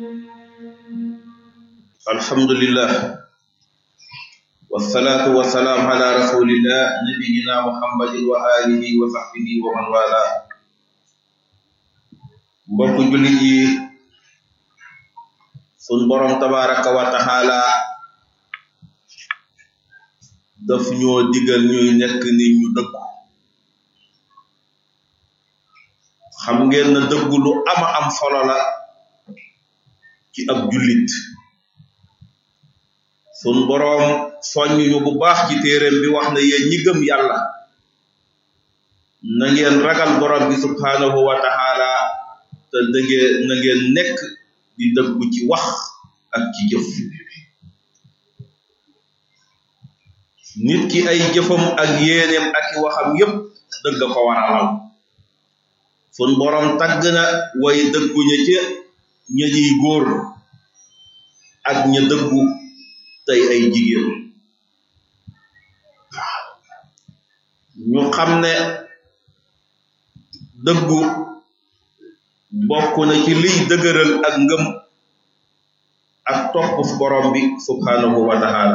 alhamdulillah wasalaatu wasalaam ala rasulillah nabiyina muhammadin wa alihi wa sahbihi wa man wala mbokk jullit yi sun borom tabaraka wa taala daf ñoo digal ñuy nekk nit ñu dëggu xam ngeen na dëggu lu ama am solo la ci ab jullit sun boroom soññ ñu bu baax ci téeréem bi wax na yéen ñi gëm yàlla na ngeen ragal borom bi subhaanahu wa taala te dëggee na ngeen nekk di dëggu ci wax ak ci jëf nit ki ay jëfam ak yéeneem ak i waxam yépp dëgg ko waralal sun boroom tagg na way dëggu ña ca ña ñuy góor ak ña dëggu tey ay jigéen ñu xam ne dëggu bokk na ci liy dëgëral ak ngëm ak topp borom bi subhanahu wa taala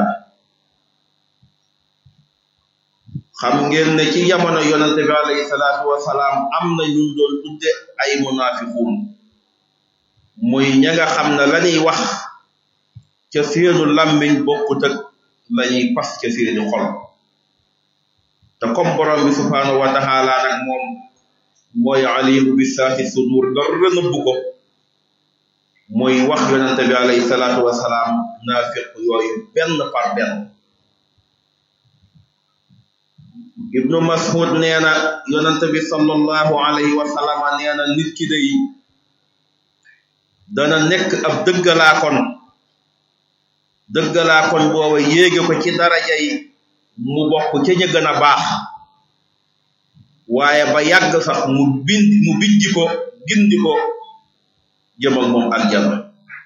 xam ngeen ne ci jamono yonente bi alayhi salaatu wasalaam am na ñu doon tudde ay munafiquun muy ña nga xam ne lañuy wax ca seenu làmmiñ bokkut ak lañuy pas ca seeni xol te comme borom bi subhanahu wa taala nag moom mooy alimu bi saati sudur dara nëbbu ko mooy wax yonente bi alayhi salaatu wasalaam naafiq yooyu benn par benn ibnu mas'ud nee na yonente bi sallallahu alayhi wa sallam nee na nit ki day dana nekk ab dëggalaakoon dëggalaakoon booba yéege ko ci daraja yi mu bokk ca ña gën a baax waaye ba yàgg sax mu bind mu bijji ko gindi ko jëm ak moom aljana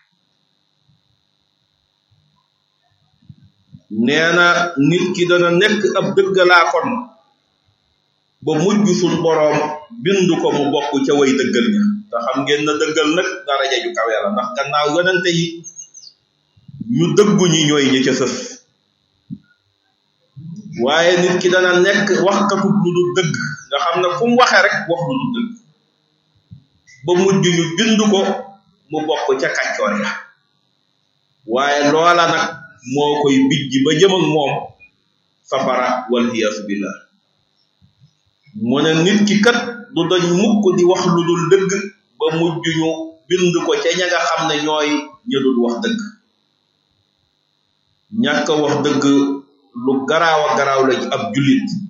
nee na nit ki dana nekk ab dëggalaakoon ba mujj suñ boroom bindu ko mu bokk ca way dëggal ña te xam ngeen na dëggal nag daraja ju kawe la ndax gannaaw yonente yi ñu dëggu ñi ñooy ñi ca sës waaye nit ki dana nekk waxkatu lu du dëgg nga xam ne fu mu waxee rek wax lu du dëgg ba mujj ñu bind ko mu bokk ca kàccoor ya waaye loola nag moo koy bijji ba jëm ak moom safara wal iyaasu billah mu ne nit ki kat du dañ mukk di wax lu dul dëgg ba mujj ñu bind ko ca ña nga xam ne ñooy ña dul wax dëgg ñàkk wax dëgg lu garaaw a garaaw la ci ab jullit